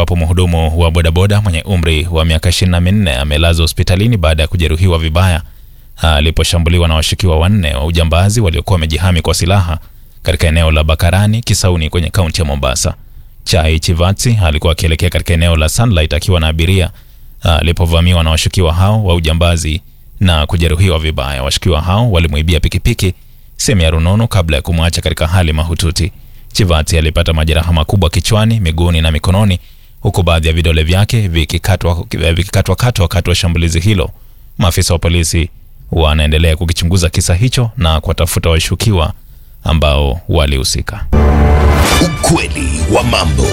ambapo mhudumu wa bodaboda mwenye umri wa miaka 24 amelazwa hospitalini baada ya kujeruhiwa vibaya aliposhambuliwa na washukiwa wanne wa ujambazi waliokuwa wamejihami kwa silaha katika eneo la Bakarani Kisauni kwenye kaunti ya Mombasa. Chai Chivatsi alikuwa akielekea katika eneo la Sunlight akiwa na abiria alipovamiwa na washukiwa hao wa ujambazi na kujeruhiwa vibaya. Washukiwa hao walimwibia pikipiki, simu ya rununu kabla ya kumwacha katika hali mahututi. Chivatsi alipata majeraha makubwa kichwani, miguuni na mikononi, huku baadhi ya vidole vyake vikikatwa vikikatwa katwa wakati wa shambulizi hilo. Maafisa wa polisi wanaendelea kukichunguza kisa hicho na kuwatafuta washukiwa ambao walihusika. Ukweli wa mambo.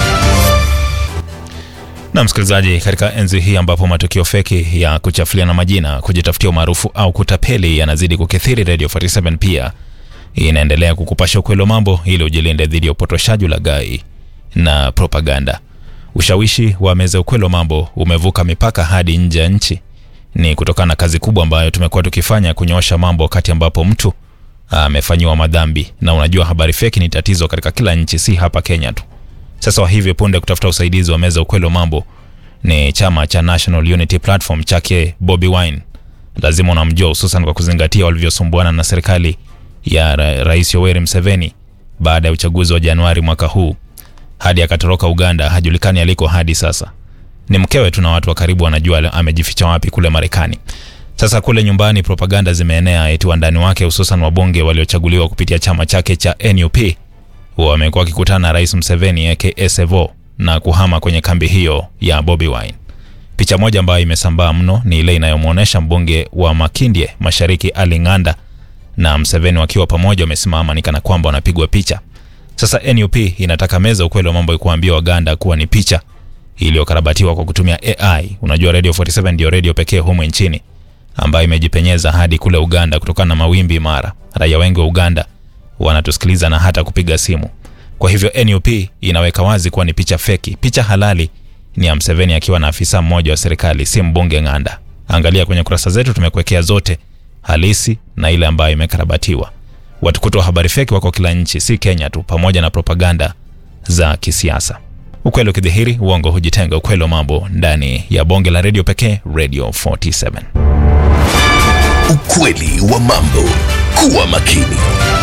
Na msikilizaji, katika enzi hii ambapo matukio feki ya kuchafuliana majina, kujitafutia umaarufu au kutapeli yanazidi kukithiri, Radio 47 pia inaendelea kukupasha ukweli wa mambo ili ujilinde dhidi ya upotoshaji, ulaghai na propaganda. Ushawishi wa meza ukweli wa mambo umevuka mipaka hadi nje ya nchi. Ni kutokana na kazi kubwa ambayo tumekuwa tukifanya kunyoosha mambo wakati ambapo mtu amefanyiwa madhambi. Na unajua habari feki ni tatizo katika kila nchi, si hapa Kenya tu. Sasa wa hivyo punde kutafuta usaidizi wa meza ukweli wa mambo ni chama cha National Unity Platform chake Bobi Wine. Lazima unamjua, hususan kwa kuzingatia walivyosumbuana na serikali ya ra Rais Yoweri Museveni baada ya uchaguzi wa Januari mwaka huu hadi akatoroka Uganda, hajulikani aliko hadi sasa. Ni mkewe tu na watu wa karibu wanajua amejificha wapi kule Marekani. Sasa kule nyumbani propaganda zimeenea eti wandani wake hususan wabunge waliochaguliwa kupitia chama chake cha NUP wamekuwa wakikutana na Rais Museveni aka Sevo na kuhama kwenye kambi hiyo ya Bobi Wine. Picha moja ambayo imesambaa mno ni ile inayomwonyesha mbunge wa Makindye Mashariki Ali Ng'anda na Museveni wakiwa pamoja wamesimama ni kana kwamba wanapigwa picha. Sasa NUP inataka meza ukweli wa mambo ikuambia Waganda kuwa ni picha iliyokarabatiwa kwa kutumia AI. Unajua Radio 47 ndio radio pekee humu nchini ambayo imejipenyeza hadi kule Uganda kutokana na mawimbi mara. Raia wengi wa Uganda wanatusikiliza na hata kupiga simu. Kwa hivyo NUP inaweka wazi kuwa ni picha feki. Picha halali ni ya Museveni akiwa na afisa mmoja wa serikali, si mbunge Ng'anda. Angalia kwenye kurasa zetu, tumekuwekea zote halisi na ile ambayo imekarabatiwa. Watukutu wa habari feki wako kila nchi, si Kenya tu, pamoja na propaganda za kisiasa. Ukweli ukidhihiri, uongo hujitenga. Ukweli wa mambo ndani ya bonge la redio pekee, Radio 47. Ukweli wa mambo. Kuwa makini.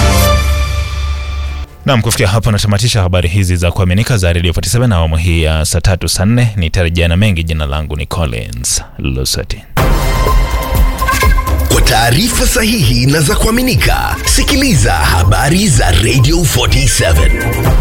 Nam, kufikia hapo natamatisha habari hizi za kuaminika za Radio 47 na awamu hii ya saa tatu saa nne. Nitarejea na mengi. Jina langu ni Collins Lusati. Kwa taarifa sahihi na za kuaminika, sikiliza habari za Radio 47.